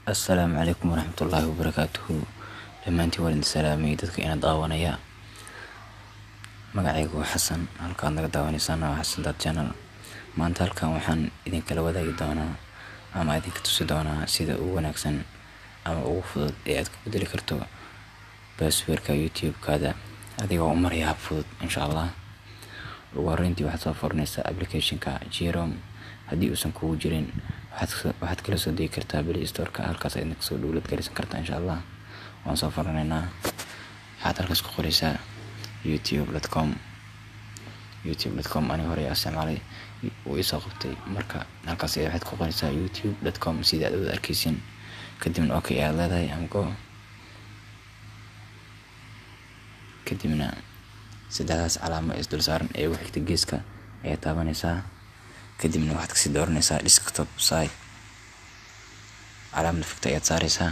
assalaamu calaykum waraxmatullaahi wabarakaatuhu dhammaantiin waan idin salaamay dadka ina daawanaya magacaygu waa xasan halkaad naga daawaneysaan waa xasan dad channel maanta halkan waxaan idinkala wadaagi doonaa ama idinka tusi doonaa sida ugu wanaagsan ama ugu fudud ee aad ku bedeli karto baasweerka youtube-kaada adigoo u maraya hab fudud insha allah ugu horreyntii waxaad soo furanaysaa applicationka jerom haddii uusan kugu jirin waxaad kala soo degi kartaa play storeka halkaas aad kasoo dhowlad garisan kartaa insha allah waan soo furanaynaa waxaad halkaas ku qoraysaa youtube com youtube com ani hore isticmaalay uu isoo qabtay marka halkaas waxaad ku qoraysaa youtube com sida aad wada arkeysin kadibna okay aad leedahay amgo kadibna saddexdaas calaamo isdul saaran ee ugu xigta geeska ayaad taabanaysaa kadibna waxaad kasii dooranaysaa desktop site calaamada fogta ayaad saareysaa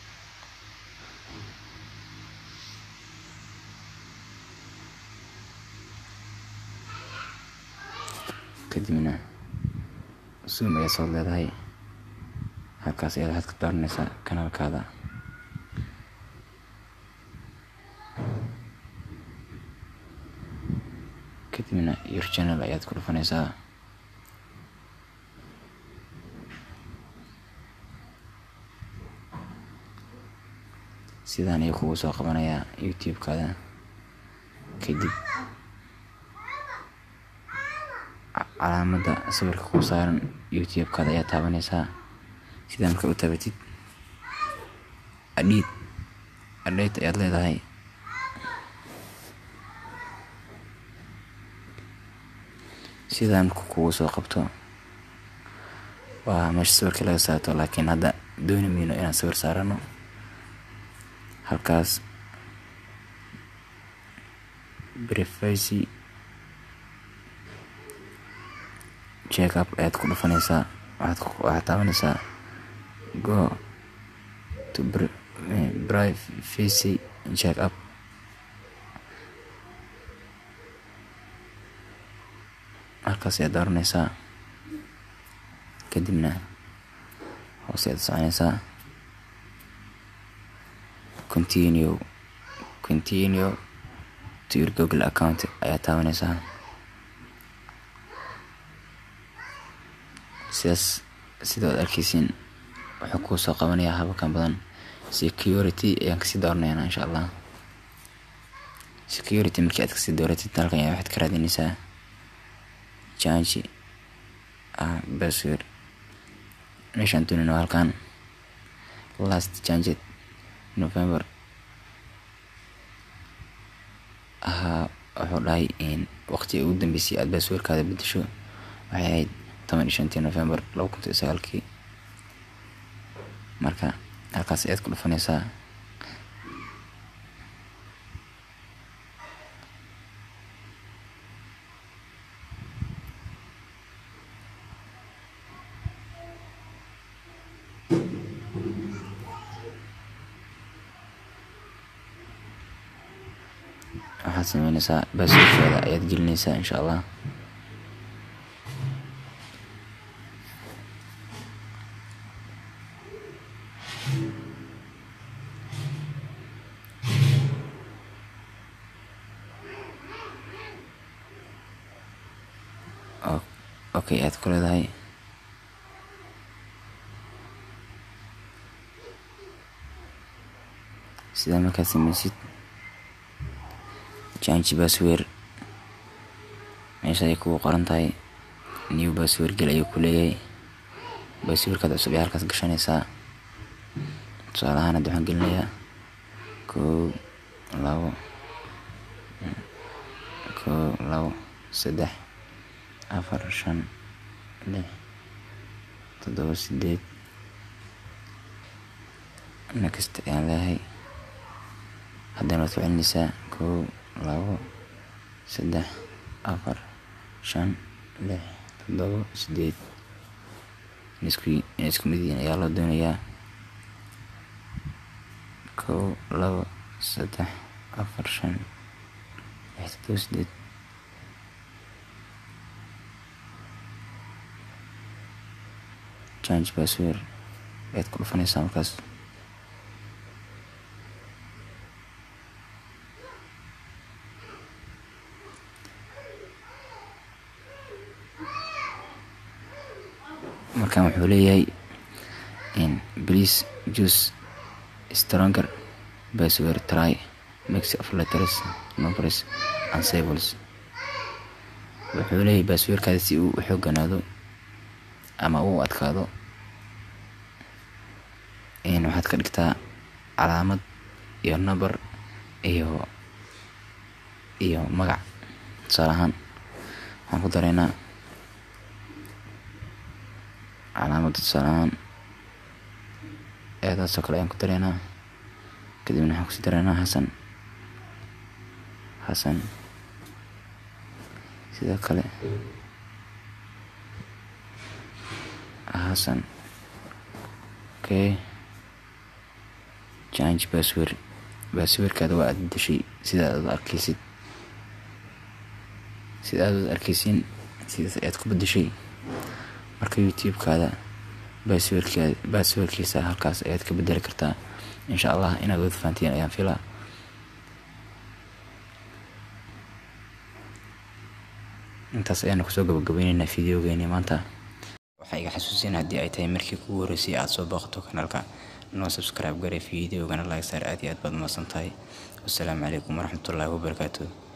kadibna zoom ayaad soo leedahay halkaas ayaad waxaad ka dooranaysaa kanaalkaada kadibna your channel ayaad ku dhufanaysaa sidaan ayuu kugu soo qabanayaa youtube-kaada kadib calaamada sawirka ku saaran youtube-kaada ayaa taabanaysaa sidaa marka u taabatid adhiid adheyt ayaad leedahay sidaa marka kugu soo qabto waa meesha sawirka laga saarto laakiin hadda dooni mayno inaan sawir saarano halkaas privacy check up ayaad ku dhufanaysaa waxaad taabanaysaa go to privacy check up halkaas ayaad dooranaysaa kadibna hoose ayaad soconaysaa continue continue to your google account ayaa taabanaysaa sidaas sidaad arkeysiin wuxuu kuu soo qabanayaa habakan badan security ayaan kasii dooranaynaa insha allah security markii aad kasii dooratid halkan ayaa waxaad ka raadinaysaa janji ah basword meeshaan doonayno halkan last janjet november ahaa wuxuu dhahay in waqti ugu dambeysay aad baasweerkaada bedesho waxay ahayd toban iyo shantii november laba kun iyo sagaalkii marka halkaas ayaad ku dhufanaysaa waxaad sameynaysaa baasweerkeeda ayaad gelinaysaa insha allah okay aad ku leedahay sidaa markaad sameysid janji baasweer meesha ay kugu qoran tahay new baasweer gel ayuu ku leeyahay baasweerkaad cusub ee halkaas gashanaysaa tusaale ahaan hadda waxaan gelinayaa kow labo kow labo saddex afar shan lix toddoba sideed next ayaan leeyahay haddana waad ku celinaysaa kow labo saddex afar shan lix toddoba sideed in isku mid yihiin ayaa loo doonayaa kow labo saddex afar shan lix toddoba sideed change password ayaad ku dhufanaysaa markaas markan wuxuu leeyahay please choose stronger password try mix of letters numbers and symbols wuxuu leeyahay baasweerkaada si uu u xooganaado ama uu adkaado waxaad ka dhigtaa calaamad iyo number iyo iyo magac tusaale ahaan waxaan ku dareynaa calaamada tusaale ahaan eedaasoo kale ayaan ku dareynaa kadibna waxaan kusii dareynaa xasan xasan sidoo kale xasan okay change password baasweerkaada waa aad bedeshay sida aad arkeysid sida aad arkeysiin sidaas ayaad ku bedeshay marka youtube-kaada baasweerkaada baasweerkiisa halkaas ayaad ka bedeli kartaa insha allah inaad wada fahantiin ayaan filaa intaas ayaanu kusoo gabagabayneynaa videogeeni maanta waxaa iga xasuusin haddii ay tahay markii kugu horreysay aad soo booqato kanaalka noo subscribe garay videogana like saar aad iyo aad baad umahadsan tahay wassalaamu calaykum waraxmatullaahi wabarakaatu